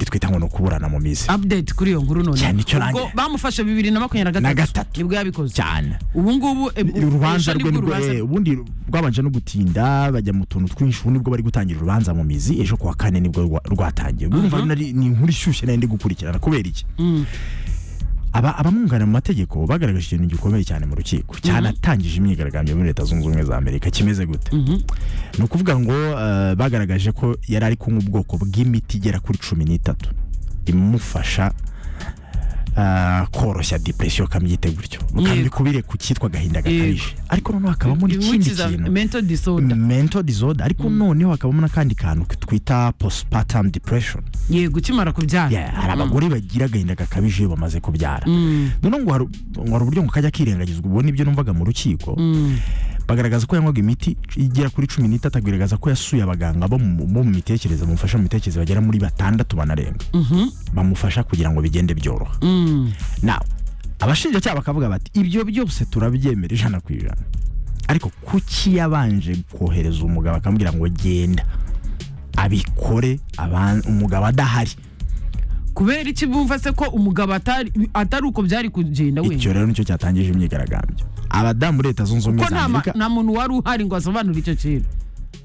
twakwita ngo ni ukuburana mu mizi update kuri iyo nkuru none Cyane icyo ubwo nanjye- bamufashe bibiri na makumyabiri Na na gatatu. gatatu nibwo yabikoze cyane ubu ngubu e, Ni urubanza ejo rwe nibwo nibwo urubanza eh, ubundi rwabanje no gutinda bajya mu tuntu twinshi ubu nibwo bari gutangira urubanza mu mizi ejo kuwa kane nibwo rwa- rwatangiye urumva nari- ni inkuru ishyushye nari ndi gukurikirana kubera iki Aba- abamwunganira mu mategeko bagaragaje ikintu gikomeye cyane mu rukiko cyanatangije imyigaragambyo muri leta zunze ubumwe za amerika kimeze gute ni ukuvuga ngo eh, bagaragaje ko yari ari kunywa ubwoko bw'imiti igera kuri cumi n'itatu imufasha eh, koroshya depresiyo kamyite gutyo kamikubire ku cyitwa agahinda gakabije ariko noneho hakabamo n'ikindi ibimukiza kintu mental disorder mental disorder ariko noneho hakabamo n'akandi kantu twita postpartum depression yego ukimara kubyara Yeah, hari abagore bagira agahinda gakabije iyo bamaze kubyara noneho ngo hari ngo hari uburyo ngo kajya kirengagizwa ubwo nibyo numvaga mu rukiko bagaragaza ko yanywaga imiti igera kuri cumi n'itatu agaragaza ko yasuye abaganga bo mu bo mu mitekerereze bamufasha mu mitekerereze bagera muri batandatu banarenga bamufasha kugira ngo bigende byoroha nawe abashinjacyaha bakavuga bati ibyo byose turabyemera ijana ku ijana ariko kuki yabanje kohereza umugabo akamubwira ngo genda abikore aban- umugabo adahari kubera iki bumva se ko umugabo atari atari uko byari kugenda icyo wenda rero nicyo cyatangije imyigaragambyo abadamu leta zunze ubumwe ko za nta ma- amerika nta muntu wari uhari ngo asobanure icyo kintu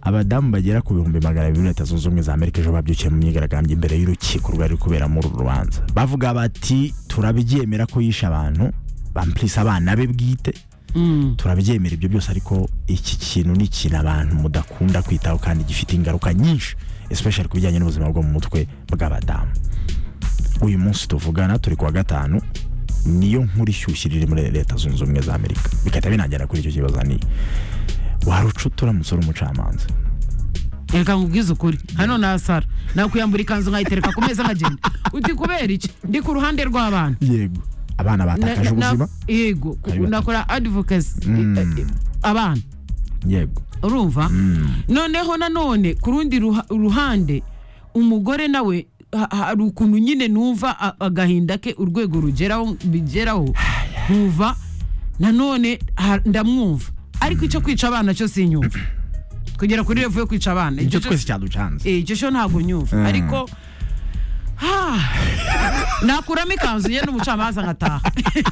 abadamu bagera ku bihumbi magana abiri leta zunze ubumwe za amerika ejo babyukiye mu myigaragambyo imbere y'urukiko rwari kubera muri uru rubanza bavuga bati turabyemera ko yishe abantu bampurisa abana be bwite turabyemera ibyo byose ariko iki kintu ni ikintu abantu mudakunda kwitaho kandi gifite ingaruka nyinshi especially ku bijyanye n'ubuzima bwo mu mutwe bw'abadamu uyu munsi tuvugana turi kuwa gatanu niyo nkuru ishyushye iri muri leta zunze ubumwe za amerika bigahita binagera kuri icyo kibazo ni wari ucuta uramutse uri umucamanza reka nkubwize ukuri hano nasara nakwiyambura ikanzu nkayitereka ku meza nkagenda uti kubera iki ndi ku ruhande rw'abana yego abana Na- batakaje na- na- ubuzima yego Ari batatu. nakora advocacy eh, abana yego urumva noneho nanone ku rundi ruha- ruhande umugore nawe ha- hari ukuntu nyine numva a- agahinda ke urwego rugeraho bigeraho nkumva nanone ha- ndamwumva ariko icyo kwica abana cyo sinyumva kugera kuri revo yo kwica abana icyo cyo twese cyaducanze Eh, icyo cyo ntabwo nyumva ariko ha, nakuramo ikanzu ye n'umucamanza nkataha